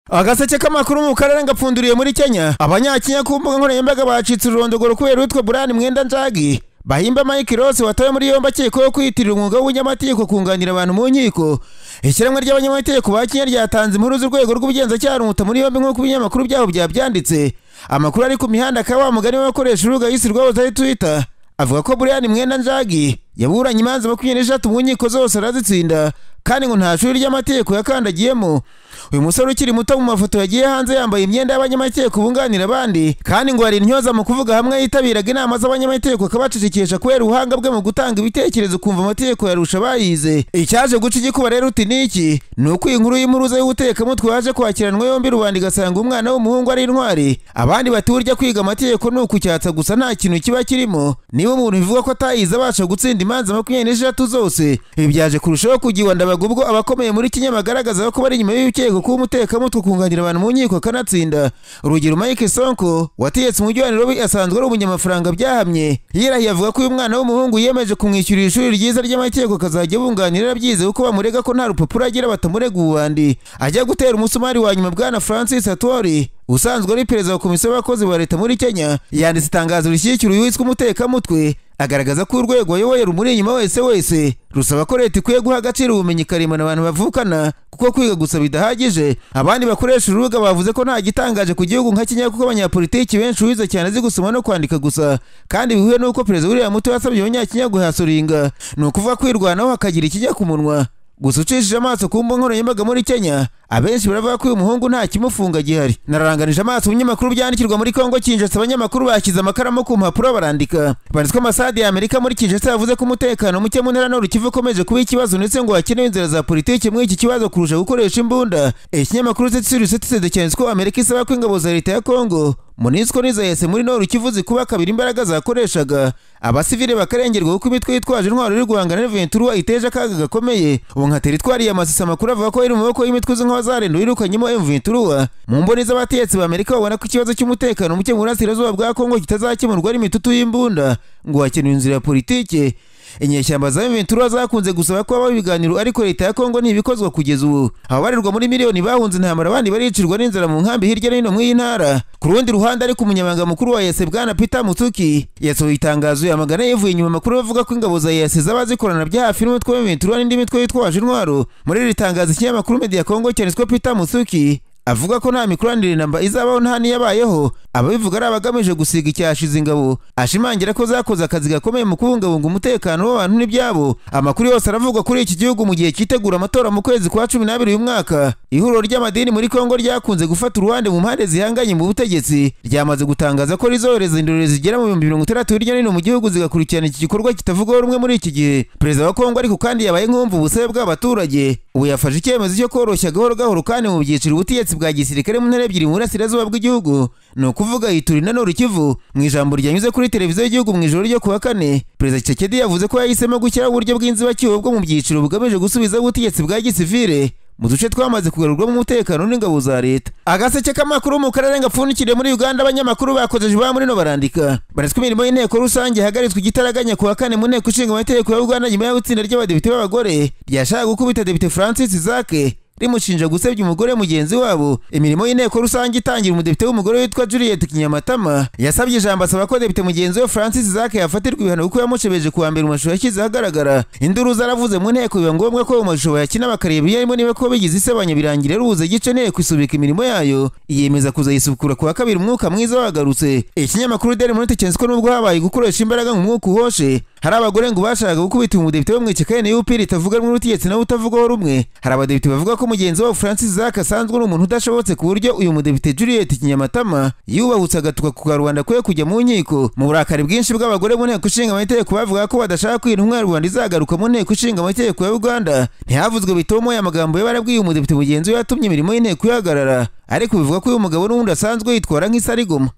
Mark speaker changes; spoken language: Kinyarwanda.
Speaker 1: agaseke k'amakuru mu karere ngapfunduriye muri kenya abanyakenya ku mbuga nkoranyambaga bacitse ururondogoro kubera uwitwa burani mwenda njagi bahimba mike rose watawe muri yombi akekwaho kwiyitirira umwuga w'ubunyamategeko kunganira abantu mu nkiko ishyirahamwe ry'abanyamategeko ba kenya ryatanze impuruza urwego rw'ubugenzacyaha rumuta muri yombi nk'uko ibinyamakuru byabo byabyanditse amakuru ari ku mihanda akaba wa mugani w'abakoresha urubuga yisi rwahoze ari twita avuga ko burani mwenda njagi yaburanye imanza makumyabiri n'eshatu mu nkiko zose arazitsinda kandi ngo nta shuri ry'amategeko yakandagiyemo uyu musore ukiri muto mu mafoto yagiye hanze yambaye imyenda y'abanyamategeko bunganira abandi kandi ngo hari intyoza mu kuvuga hamwe yitabiraga inama z'abanyamategeko akabacecekesha kubera ubuhanga bwe mu gutanga ibitekerezo ukumva amategeko yarusha abayize icyaje guca igikuba rero uti niki ni uko iyi nkuru y'impuruza y'ubutekamutwe yaje kwakiranwa yombi rubanda igasanga umwana w'umuhungu ari intwari abandi bati burya kwiga amategeko ni ukucyatsa gusa nta kintu kiba kirimo niba umuntu bivuga ko atayize abasha gutsinda imanza makumyabiri n'eshatu zose ibi byaje kurushaho kugira ndabaga ubwo abakomeye muri kenya bagaragaza ko bari inyuma y'ibikekwa kuba umutekamutwe kunganira abantu mu nkiko akanatsinda urugero mike sonko wategetse umujyi wa nairobi asanzwe ari umunyamafaranga byahamye yirahiye avuga ko uyu mwana w'umuhungu yiyemeje kumwishyurira ishuri ryiza ry'amategeko akazajya bunganira byize kuko bamurega ko nta rupapuro agira batamurega ububandi ajya gutera umusumari wa nyuma bwana francis atori usanzwe ari perezida wa komisiyo y'abakozi ba leta muri kenya yanditse itangazo rishyigikira uyu witwa umutekamutwe agaragaza ko urwego ayoboye rumuri inyuma wese wese rusaba ko leta ikwiye guha agaciro ubumenyi karemano abantu bavukana kuko kwiga gusa bidahagije abandi bakoresha urubuga bavuze ko nta gitangaje ku gihugu nka kenya kuko abanyapolitiki benshi bize cyane azi gusoma no kwandika gusa kandi bihuye n'uko perezida william muto yasabye abanyakenya guhasoringa ni ukuvuga kwirwanaho hakagira ikijya ku munwa gusa ucishije amaso ku mbuga nkoranyambaga muri kenya abenshi baravuga ko uyu muhungu nta kimufunga gihari nararanganije amaso binyamakuru byandikirwa muri kongo kinshasa abanyamakuru bashyize amakaramu ku mpapuro barandika banditswe amasade ya amerika muri kinshasa yavuze ko umutekano muke mu ntara n'urukivu ukomeje kuba ikibazo ndetse ngo hakenewe inzira za politiki muri iki kibazo kurusha gukoresha imbunda ikinyamakuru citirisitide cyanditse ko amerika isaba ko ingabo za leta ya kongo munisiko n'izahese muri noru kivu zikuba kabiri imbaraga zakoreshaga abasivile bakarengerwa kuko imitwe yitwaje intwaro iri guhangana n'eventura iteje akaga gakomeye ubu nka teritwari ya masisi amakuru avuga ko iri mu maboko y'imitwe izi nk'abazarenduwe irukanyemo eventura mu mboni z'abatetsi ba amerika babona ko ikibazo cy'umutekano muke mu burasirazuba bwa kongo kitazakemurwa n'imitutu y'imbunda ngo hakenewe inzira ya politike inyeshyamba za Ventura zakunze gusaba ko habaho ibiganiro ariko leta ya Kongo ntibikozwa kugeza ubu ababarirwa muri miliyoni bahunze intambara abandi baricirwa n'inzara mu nkambi hirya no hino mw'iyi ntara ku rundi ruhande ariko umunyamabanga mukuru wa yese bwana Peter Mutuki yasohoye itangazo yamagana yivuye inyuma amakuru bavuga ko ingabo za yese zaba zikorana bya hafi n'umutwe wa Ventura n'indi mitwe yitwaje intwaro muri iri tangazo ikinyamakuru Media Kongo cyanditswe Peter Mutuki avuga ko nta mikoranire namba izabaho nta n'iyabayeho ababivuga ari abagamije gusiga icyashize ingabo ashimangira ko zakoze akazi gakomeye mu kubungabunga umutekano w'abantu n'ibyabo amakuru yose aravugwa kuri iki gihugu mu gihe cyitegura amatora mu kwezi kwa cumi n'abiri uyu mwaka ihuriro ry'amadini muri kongo ryakunze gufata uruhande mu mpande zihanganye mu butegetsi ryamaze gutangaza ko rizohereza indorerezi zigera mu bihumbi mirongo itandatu hirya no hino mu gihugu zigakurikirana iki gikorwa kitavugwaho rumwe muri iki gihe perezida wa kongo ariko kandi yabaye nk'umva ubusabe bw'abaturage ubu yafashe icyemezo cyo koroshya gahoro gahoro kandi mu byiciro ubutegetsi bwa gisirikare mu ntara ebyiri mu burasirazuba bw'igihugu ni ukuvuga yiturina n'urukivu mu ijambo ryanyuze kuri televiziyo y'igihugu mu ijoro ryo kuwa kane perezida kisekedi yavuze ko yahisemo gushyiraho uburyo bw'inzibacyuho bwo mu byiciro bugamije gusubiza ubutegetsi bwa gisivire mu duce twamaze kugarurwamo umutekano n'ingabo za leta agaseke k'amakuru mu karere gapfundikiriye muri uganda abanyamakuru bakoze ba muri no barandika baretswe imirimo y'inteko rusange hagaritswe igitaraganya kuwa kane mu nteko ishinga amategeko ya uganda nyuma y'aho itsinda ry'abadepite b'abagore ryashaka gukubita depite francis zake rimushinja gusebya umugore mugenzi wabo imirimo y'inteko rusange itangira umudepite w'umugore witwa juliet kinyamatama yasabye ijambo asaba ko depite mugenzi we francis zake yafatirwa ibihano kuko yamushebeje kuwa mbere mu mashusho yashyize ahagaragara induru zaravuze mu nteko biba ngombwa ko mu mashusho bayakina bakareba iyo arimo niba ko bigize isebanya birangira rubuze gice nteko isubika imirimo yayo yiyemeza kuzayisukura kuwa kabiri umwuka mwiza wagarutse ikinyamakuru deri monite cyanditswe n'ubwo habaye gukoresha imbaraga mu mwuka uhoshe hari abagore ngo bashakaga gukubita umudepite wo mu ishyaka NUP ritavuga rumwe n'ubutegetsi nawe utavugwaho rumwe hari abadepite bavuga ko mugenzi wabo Francis Zaka asanzwe ari umuntu udashobotse ku buryo uyu mudepite Juliet Kinyamatama yubahutse agatuka ku karubanda kwe kujya mu nkiko mu burakari bwinshi bw'abagore mu nteko ishinga amategeko bavuga ko badashaka ko intumwa ya rubanda izagaruka mu nteko ishinga amategeko ya Uganda ntihavuzwe bitomo ya magambo y'abarabwiye umudepite mugenzi we yatumye imirimo y'inteko ihagarara ariko bivuga ko uyu mugabo n'ubundi asanzwe yitwara nk'isarigoma